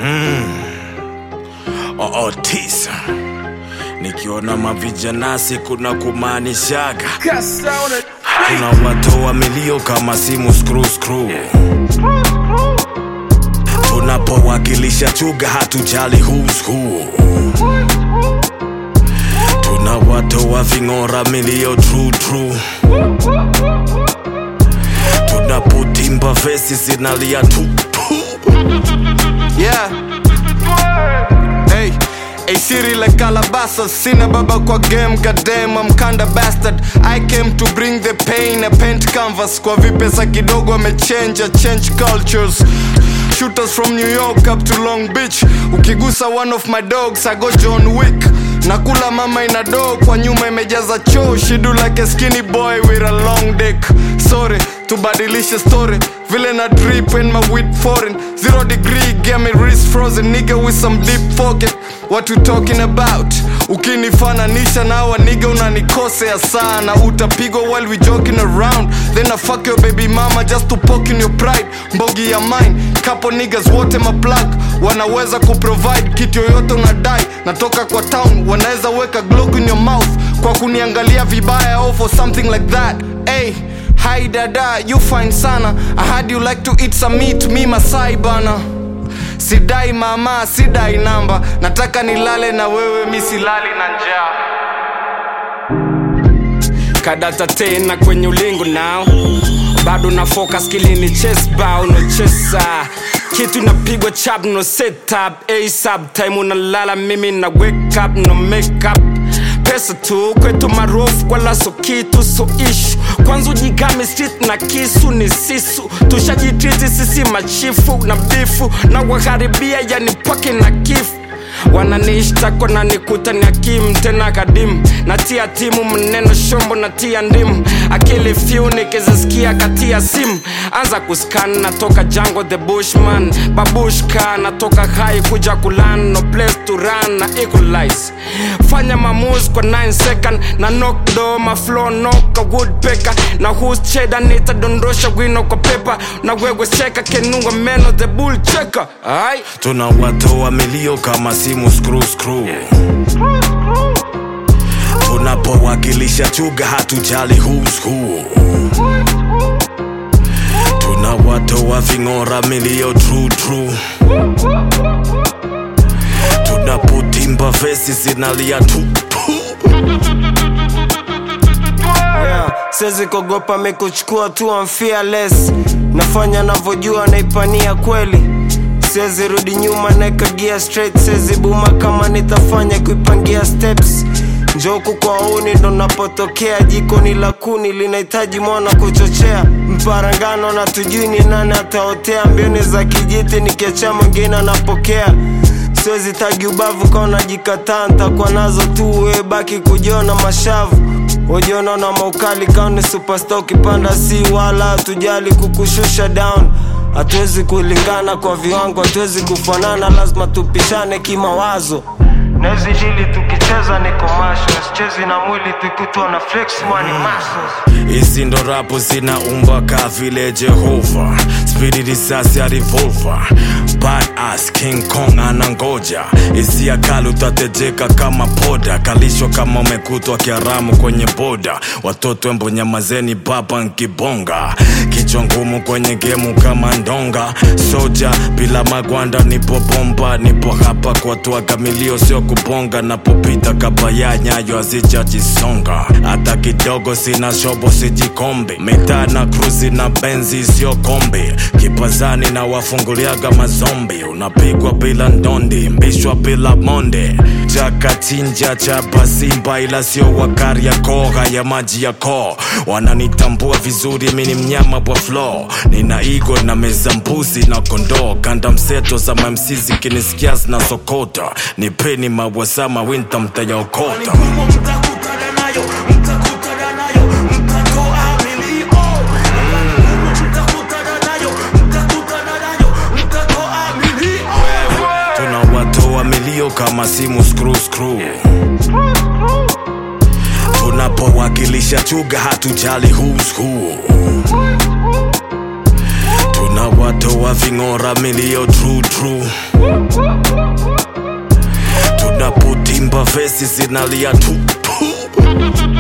oo tisa nikiona mavijanasi kuna kumaanishaga kuna watoa milio kama simu screw screw tunapowakilisha chuga hatujali who's who tuna watoa ving'ora milio true true tunapotimba vesi zinalia tu tu. Yeah. Hey. Hey Siri like Calabasas Sina baba kwa game goddamn I'm kinda bastard I came to bring the pain A paint canvas Kwa vipesa kidogo amechange I change cultures Shooters from New York up to Long Beach Ukigusa one of my dogs I go John Wick nakula mama ina doo kwa nyuma imejaza choo she do like a skinny boy with a long dick sorry tubadilishe story vile na drip in my weed foreign zero degree get me wrist frozen nigga with some deep pocket what you talking about ukinifananisha na hawa nigga unanikosea sana utapigwa while we joking around then I fuck your baby mama just to poke in your pride mbogi ya mine couple niggas wote maplug wanaweza kuprovide kitu yoyote unadai natoka kwa town wanaweza weka glock in your mouth kwa kuniangalia vibaya or for something like that hey hi dada you fine sana i had you like to eat some meat me masai bana sidai mama sidai namba nataka nilale na wewe mi silali na njaa kadata tena kwenye ulingo nao bado na focus kilini chest bao no chesa kitu inapigwa chap no setup asap time unalala mimi na wake up no makeup pesa tu kwetu marofu kwa laso kitu so ishu kwanza ujigame street na kisu ni sisu tushajitriti sisi machifu na bifu na waharibia yani pake na kifu wananishtako na nikuta ni akim tena kadim natia timu mneno shombo natia ndimu akili fyu nikizisikia katia simu anza kuskan natoka jango the bushman babushka natoka hai kuja kulan no place to run na equalize fanya mamus kwa 9 second na knock do maflo noka woodpecker na whose cheddar nitadondosha wino kwa pepa na wewe seka kenunga meno the bull checker ai tuna watoa milio kama simu screw screw tunapowakilisha chuga hatujali who's who tuna watoa ving'ora milio true true tunapotimba vesi zinalia tu tu. yeah. siwezi kuogopa mikuchukua tu I'm fearless nafanya navyojua naipania kweli siwezi rudi nyuma naekagia straight siwezi buma kama nitafanya kuipangia steps njoku kwa uni ndo napotokea jikoni la kuni linahitaji mwana kuchochea mparangano na tujui ni nani ataotea mbioni za kijiti nikiachia mwingine anapokea siwezi tagi ubavu kaona jikataa ntakuwa nazo tu we baki kujiona mashavu ujiona na maukali kauni superstar ukipanda si wala tujali kukushusha down hatuwezi kulingana kwa viwango hatuwezi kufanana lazima tupishane kimawazo nezi dili tukicheza niko masho sichezi na mwili tukutwa na flex money muscles hizi ndo rapu zinaumba ka vile jehova spidi risasi ya revolver badass king kong anangoja hisia kali utatejeka kama poda kalishwa kama umekutwa kiaramu kwenye boda watoto embo nyamazeni baba nkibonga kichwa ngumu kwenye gemu kama ndonga soja bila magwanda nipo bomba nipo hapa kuwatoa kamilio sio kubonga napopita kabaya nyayo hazijajisonga hata kidogo sina shobo sijikombe mitaa na kruzi na benzi sio kombe kipazani na wafunguliaga mazombi unapigwa bila ndondi mbishwa bila monde chakachinja chapa simba ila sio wakari ya koga ya maji ya koo wananitambua vizuri mini mnyama wa flo nina igo na meza mbuzi na kondoo kanda mseto za mamsizi kinisikia zinasokota nipeni mawasama winta mtayaokota tunawatoa milio kama simu screw screw tunapowakilisha chuga hatujali who's who tuna tunawatoa ving'ora milio true true tunapotimba vesi zinalia tu tu